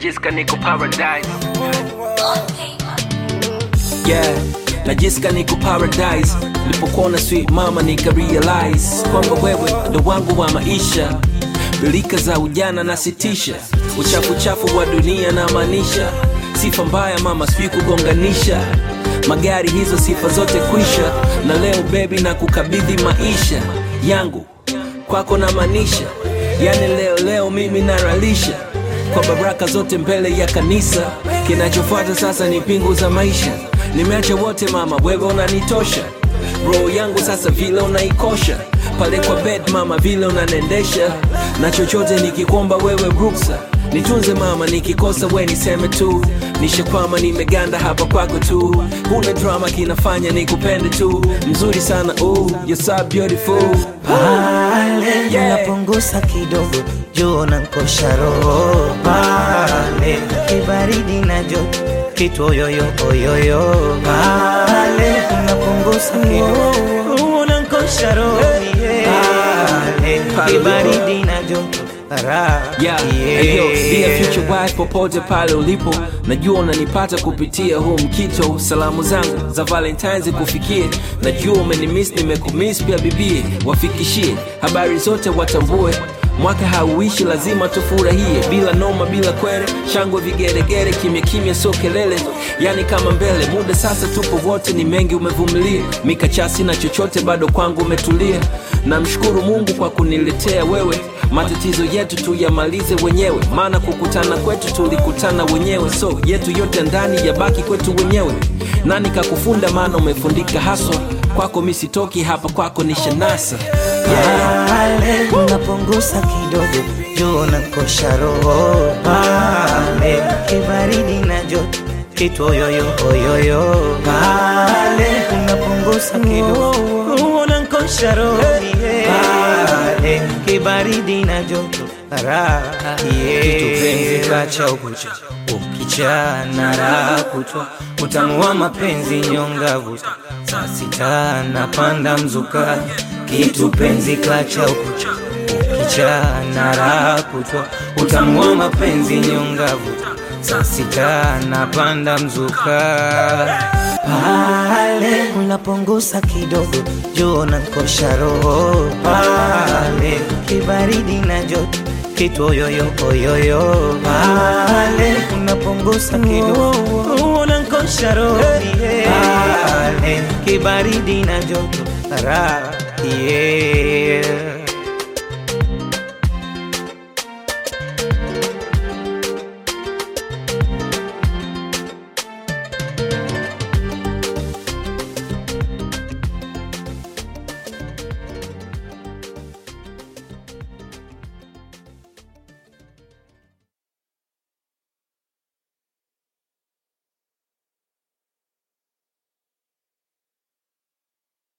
najisikia niko paradise yeah najisikia niko paradise nilipokuona sweet mama nika realize kwamba wewe ndo wangu wa maisha bilika za ujana nasitisha uchafu chafu wa dunia na maanisha sifa mbaya mama sijui kugonganisha magari hizo sifa zote kwisha na leo bebi na kukabidhi maisha yangu kwako na maanisha yani leo leo mimi naralisha kwa baraka zote mbele ya kanisa kinachofuata sasa ni pingu za maisha nimeacha wote mama wewe unanitosha roho yangu sasa vile unaikosha pale kwa bed mama vile unanendesha na chochote nikikwomba wewe ruksa nitunze mama nikikosa we niseme tu nishakwama nimeganda hapa kwako tu huna drama kinafanya nikupende tu mzuri sana ooh, you're so beautiful pale Yeah. unapunguza kidogo juu na nkosha roho pale kibaridi na joto kitu oyoyo oyoyo pale unapunguza kidogo unankosha roho pale kibaridi na joto raha Yeah, hey, yo, dear future wife popote pale ulipo najua unanipata kupitia huu mkito salamu zangu za valentines kufikie najua umenimis nimekumis pia bibie wafikishie habari zote watambue mwaka hauishi lazima tufurahie bila noma bila kwere shangwe vigeregere kimya kimya sio kelele yani kama mbele muda sasa tupo wote ni mengi umevumilia mikachasi na chochote bado kwangu umetulia namshukuru mungu kwa kuniletea wewe matatizo yetu tuyamalize wenyewe maana kukutana kwetu tulikutana wenyewe so yetu yote ndani yabaki kwetu wenyewe nani kakufunda maana umefundika haswa kwako misitoki hapa kwako ni shanasa pale unapunguza kidogo juu na nkosha roho pale kibaridi na joto kitu oyoyo oyoyo pale unapunguza kidogo unankosha roho pale kibaridi na joto raha kitu penzi kacha ukucha ukichana raha kutwa utamu wa mapenzi nyongavu saa sita napanda mzuka kitu penzi klacha ukucha ukichana raha kutwa utamu wa mapenzi nyongavu saa sita napanda mzuka pale unapunguza kidogo juu na nkosha roho pale kibaridi na joto kitu oyoyo oyoyo pale unapunguza kidogo unankosha roho pale kibaridi na joto raha yeah.